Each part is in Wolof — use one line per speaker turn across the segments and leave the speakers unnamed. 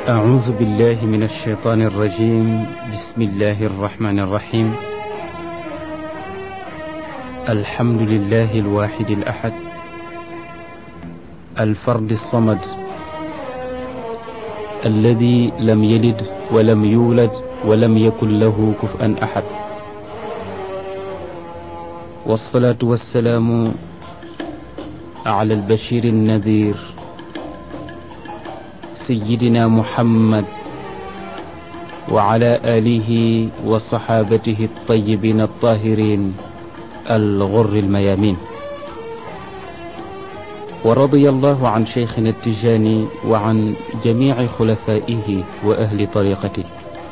أعوذ بالله من الشيطان الرجيم بسم الله الرحمن الرحيم الحمد لله الواحد الأحد الفرد الصمد الذي لم يلد ولم يولد ولم يكن له كفءا أحد والصلاة والسلام على البشير النذير سيدنا محمد وعلى آله وصحابته الطيبين الطاهرين الغر الميامين ورضي الله عن شيخنا التجاني وعن جميع خلفائه وأهل طريقته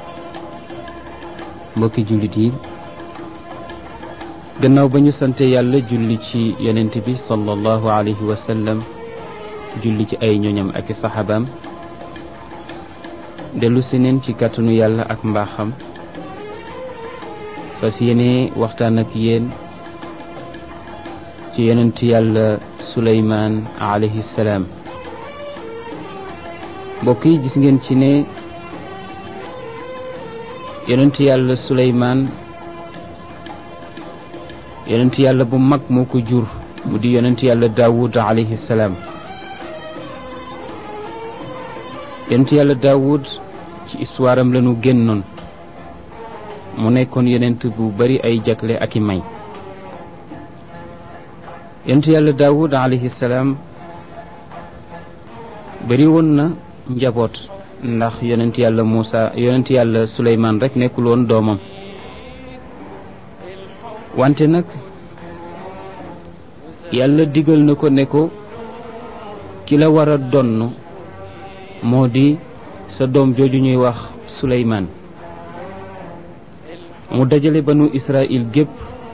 mbokki jullit yi gannaaw ba ñu sante yàlla julli ci yonent bi sallallahu alayhi wa sallam julli ci ay ñoñam ak i saxaabaam dellu si neen ci kàttanu yàlla ak mbaaxam fas yéene waxtaan ak yéen ci yonent yàlla suleymaan alayhi salaam mbokk yi gis ngeen ci ne yonent yàlla suleymaan yonent yàlla bu mag moo ko jur mu di yonent yàlla daawud alayhi salaam yonent yàlla daawud ci histoire am lañu génnoon mu nekkoon yonent bu bari ay jagle ak i may yonent yàlla daawud alayhi salaam bari woon na njaboot ndax yonent yàlla Muusa yonent yàlla Suleymaan rek nekkul woon doomam wante nag yàlla digal na ko ne ko ki la war a donn moo di sa doom jooju ñuy wax Suleymaan mu dajale banu Israël gépp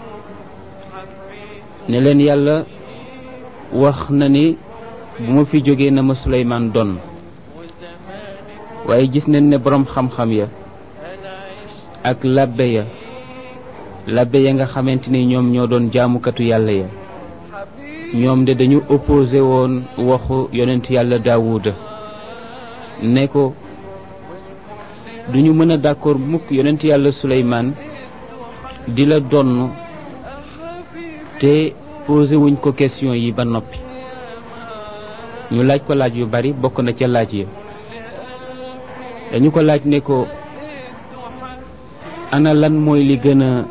ne leen yàlla wax na ni bu ma fi jógee na ma Suleymaan donn waaye gis nañ ne boroom xam-xam ya ak labbe ya labbe ya nga xamante ni ñoom ñoo doon jaamukatu yàlla ya ñoom de dañu opposé woon waxu yonent yàlla daawuda ne ko duñu mën a d'accord mukk yonent yàlla suleymaan di la donn te posé wuñ ko question yi ba noppi ñu laaj ko laaj yu bari bokk na ca laaj ya dañu ko laaj ne ko ana lan mooy li gën a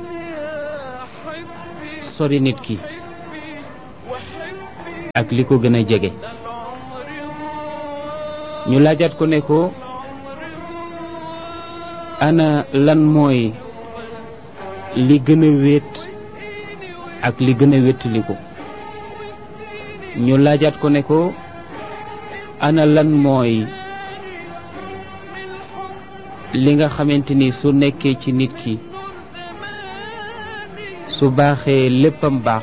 sori nit ki ak li ko gën a jege ñu laajaat ko ne ko ana lan mooy li gën a wéet ak li gën a wéttali ko ñu laajaat ko ne ko ana lan mooy li nga xamante ni su nekkee ci nit ki su baaxee léppam baax